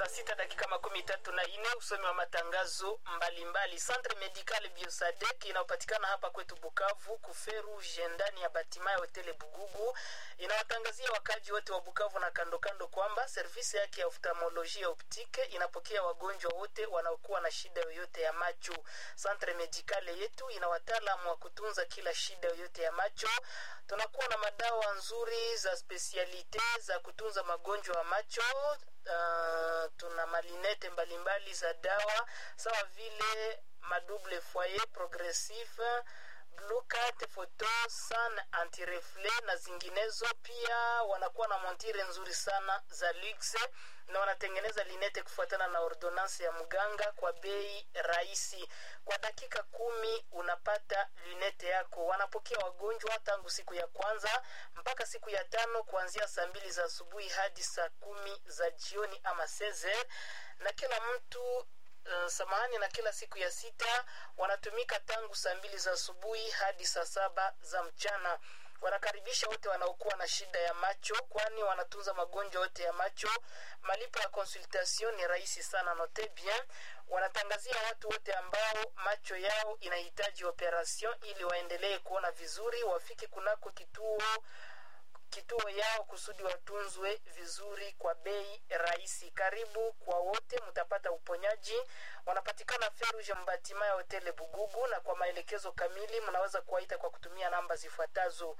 sita dakika makumi tatu na ine usomi wa matangazo mbalimbali. Centre Medical Biosadek inayopatikana hapa kwetu Bukavu kuferu ndani ya batima ya hoteli Bugugu inawatangazia wakaji wote wa Bukavu na kando kando kwamba servisi yake ya oftalmolojia optike inapokea wagonjwa wote wanaokuwa na shida yoyote ya macho. Centre Medical yetu ina wataalamu wa kutunza kila shida yoyote ya macho. Tunakuwa na madawa nzuri za spesialite za kutunza magonjwa ya macho. Uh, tuna malinete mbalimbali za dawa sawa vile madouble foyer progressive blue cat photo sun antireflet na zinginezo. Pia wanakuwa na montire nzuri sana za luxe na wanatengeneza linete kufuatana na ordonance ya mganga kwa bei rahisi. Kwa dakika kumi unapata lunete yako. Wanapokea wagonjwa tangu siku ya kwanza mpaka siku ya tano kuanzia saa mbili za asubuhi hadi saa kumi za jioni ama seze, na kila mtu Uh, samahani na kila siku ya sita wanatumika tangu saa mbili za asubuhi hadi saa saba za mchana. Wanakaribisha wote wanaokuwa na shida ya macho, kwani wanatunza magonjwa yote ya macho. Malipo ya consultation ni rahisi sana, note bien. Wanatangazia watu wote ambao macho yao inahitaji operation ili waendelee kuona vizuri, wafike kunako kituo kituo yao kusudi watunzwe vizuri kwa bei rahisi. Karibu kwa wote, mtapata uponyaji. Wanapatikana Feruge Mbatima ya hoteli Bugugu, na kwa maelekezo kamili mnaweza kuwaita kwa kutumia namba zifuatazo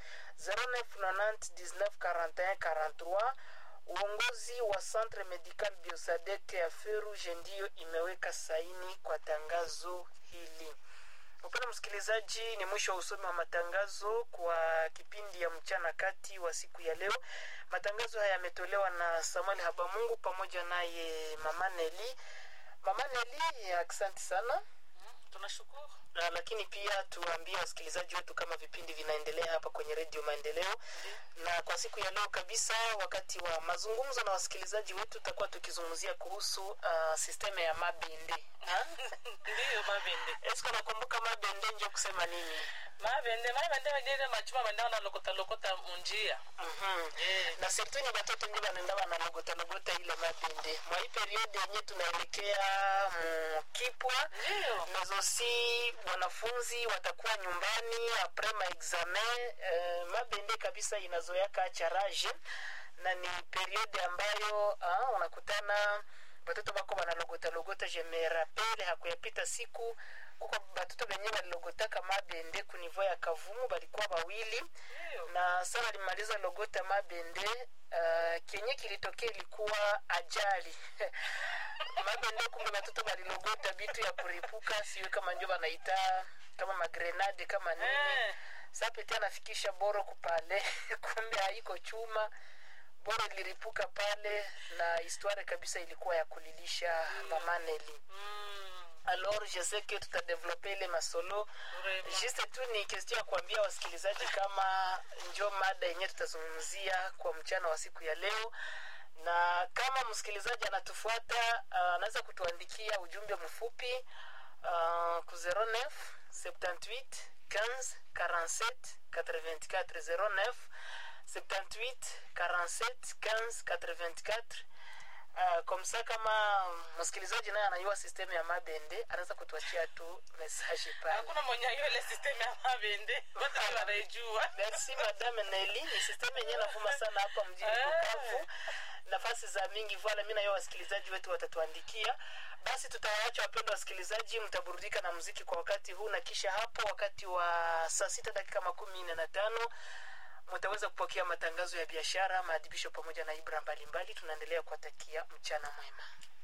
0990194143. Uongozi wa Centre Medical Biosadek ya Feruge ndiyo imeweka saini kwa tangazo hili. Mpendwa msikilizaji, ni mwisho wa usomi wa matangazo kwa kipindi ya mchana kati wa siku ya leo. Matangazo haya yametolewa na Samuel Habamungu pamoja naye Mama Neli. Mama Neli, asante sana. tunashukuru Na, lakini pia tuambie wasikilizaji wetu kama vipindi vinaendelea hapa kwenye redio Maendeleo. Na kwa siku ya leo kabisa, wakati wa mazungumzo na wasikilizaji wetu, tutakuwa tukizungumzia kuhusu uh, sisteme ya mabende Ha? ndiyo mabende Esko nakumbuka mabende njo kusema nini? mabende mabende bagende machuma bende wanalokota lokota munjia Mhm. Eh. na surtout ni batoto ndio banaenda banalogota logota ile mabende mwa hii periode yenye tunaelekea mkipwa Ndiyo. mezosi wanafunzi watakuwa nyumbani apres maexamen eh, mabende kabisa inazoyaka charage na ni periode ambayo ah, unakutana batoto bako banalogota logota je me rappele hakuyapita siku kuko batoto benye balilogotaka mabende kunivo ya kavumu balikuwa bawili Ndiyo. na sana alimaliza logota mabende uh, kenye kilitokea ilikuwa ajali mabende kumbe batoto balilogota bitu ya kuripuka siwe kama njo banaita kama magrenade kama nini Eh. sapeti anafikisha boro kupale kumbe haiko chuma boro iliripuka pale na historia kabisa ilikuwa ya kulilisha mamaneli Mm. alors je sais que tutadevelope ile masolo Vraiment. juste tu ni question ya kuambia wasikilizaji kama njo mada yenyewe tutazungumzia kwa mchana wa siku ya leo na kama msikilizaji anatufuata uh, anaweza kutuandikia ujumbe mfupi uh, ku 09 78 15 47 84 09 78 47 15 84 Uh, komsa kama msikilizaji naye anajua sistemu ya mabende anaweza kutuachia tu message pale hakuna mwenye hiyo ile sistemu ya mabende wote wanaijua merci madame Nelly ni sistemu yenyewe navuma sana hapa mjini Eh. Bukavu nafasi za mingi voila mi nayo wasikilizaji wetu watatuandikia basi tutawaacha wapendwa wasikilizaji mtaburudika na muziki kwa wakati huu na kisha hapo wakati wa saa sita dakika makumi nne na tano mtaweza kupokea matangazo ya biashara maadhibisho pamoja na ibra mbalimbali tunaendelea kuwatakia mchana mwema